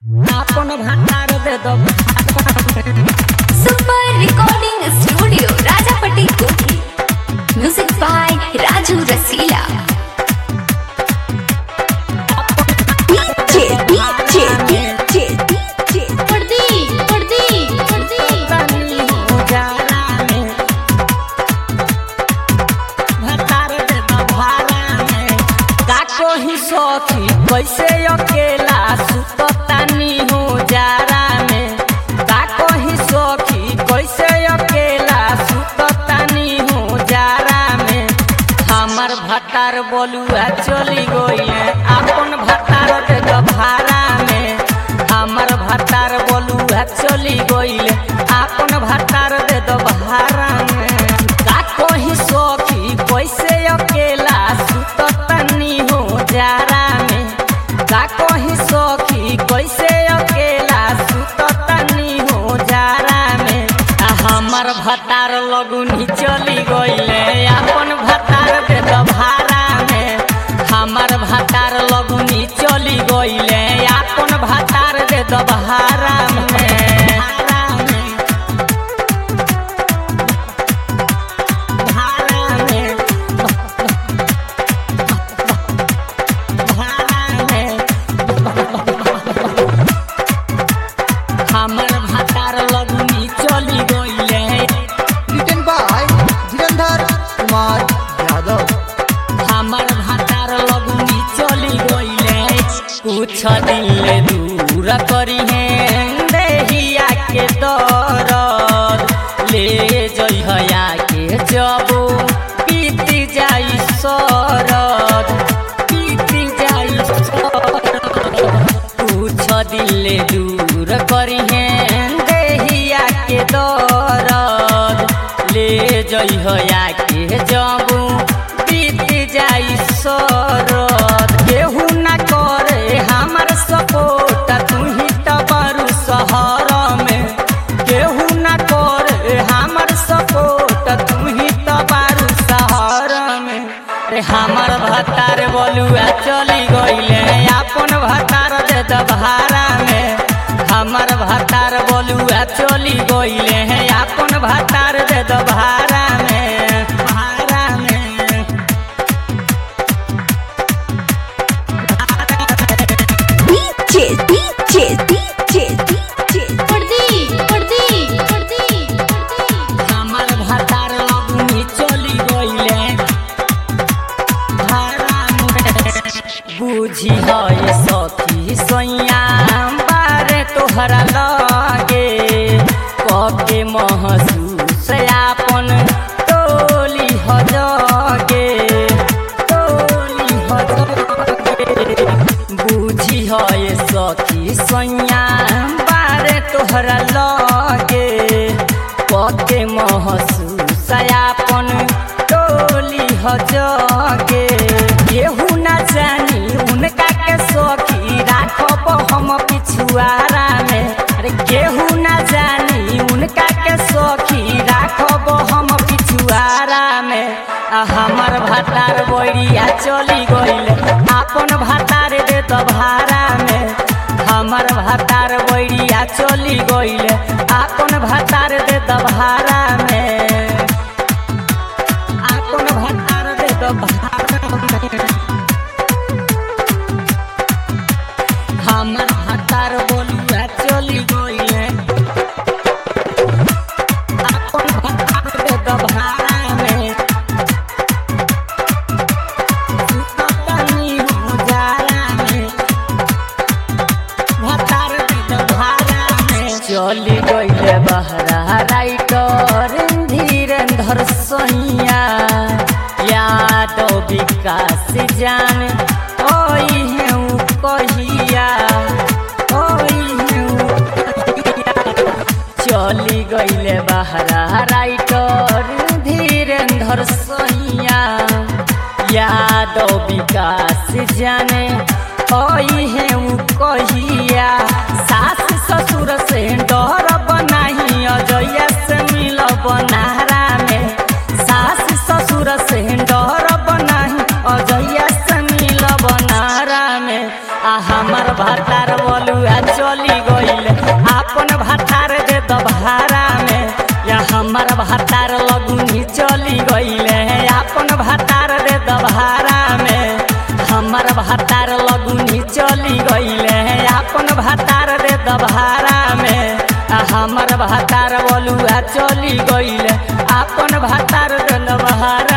आपन भातार दे दो super recording studio Rajapatti Kothi music by Raju Rasila DJ DJ DJ DJ पड़दी पड़दी पड़दी तनी उजाला में भातार दे दो भाला में काको ही सखी कैसे अकेला सुततानी हो जारा में काको ही सखी कैसे अकेला सुततानी हो जारा में हमर भतार बोलुआ चली गइले अपन भतार दे दो भाड़ा में हमर भतार बोलुआ चली गइले अपन भतार दे दो भाड़ा में का कही सखी कैसे अकेला सुततनी हो जारा में का कही सखी कैसे अकेला सुततनी हो जारा में आ हमर भतार लगुनी चली गइले अपन भतार दे दो भाड़ा में हमर भतार लगुनी चली गइले अपन भतार दे दो भाड़ा में भाड़ा में भाड़ा में भाड़ा में हमर भतार लगुनी चली गइले written by Dhirandhar Kumar Yadav. हमर भतार लगुनी चली गइले कुछ दिन ले दूर करी है देहिया के दरद ले जइहया के जबो बीत जाई सरद बीत जाई सरद कुछ दिन ले दूर करी है देहिया के दरद ले जइहया के जबू बीत जाई सरद केहू ना करे हमर सपोर्ट तू ही तो बरू शहर में केहू ना करे हमर सपोर्ट तू ही तो बारू शहर में रे हमर भतार बोलुआ चली गइले अपन भतार दे दो भाड़ा में हमर भतार बोलुआ चली गइले अपन भतार दे दो भाड़ा में भाड़ा में डीजे डीजे डीजे डीजे पड़दी पड़दी पड़दी हमर भतार लगुनी चली गइले भाड़ा में बुझी है सखी सैया बारे तोहरा लगे कके महसूस आपन टोली ह जगे टोली ह जगे बुझी है सखी सैया बारे तोहरा लगे पके महसूस आपन टोली ह जगे केहू ना जानी उनका के सखी राखब हम पिछुआरा में अरे केहू ना जानी उनका के सखी राखब हम पिछुआरा में आ हमर भातार बोरिया चली गइल आपन भातार दे तो भाड़ा में हमर भातार बोरिया चली गइल आपन भातार दे तो भाड़ा में आपन भातार दे तो भाड़ा में हमर भातार बोलिया चली गइले आपन भातार दे तो भाड़ा में सुततनी हो जारा में भातार दे तो भाड़ा में चली गइले बहरा राइटर धीरेन्द्र सैया यादव विकास जान ओई हेउ कहिया ओई हेउ कहिया चली गइले बहरा राइटर धीरेन्द्र सैया यादव विकास जाने ओई हेउ कहिया सास ससुर से डर बनाही अजया से मिल बनारा में सास ससुर से डर बनाही अजया से मिल बनारा में आ हमर भातार बोलुआ चल चली गईल आपन भातार दे दबहारा में या हमर भातार लगुनी चली गईल आपन भातार दे दबहारा में हमर भातार लगुनी चली गईल आपन भातार दे दबहारा में आ हमर भातार बलुआ चली गईल आपन भातार दे दबहारा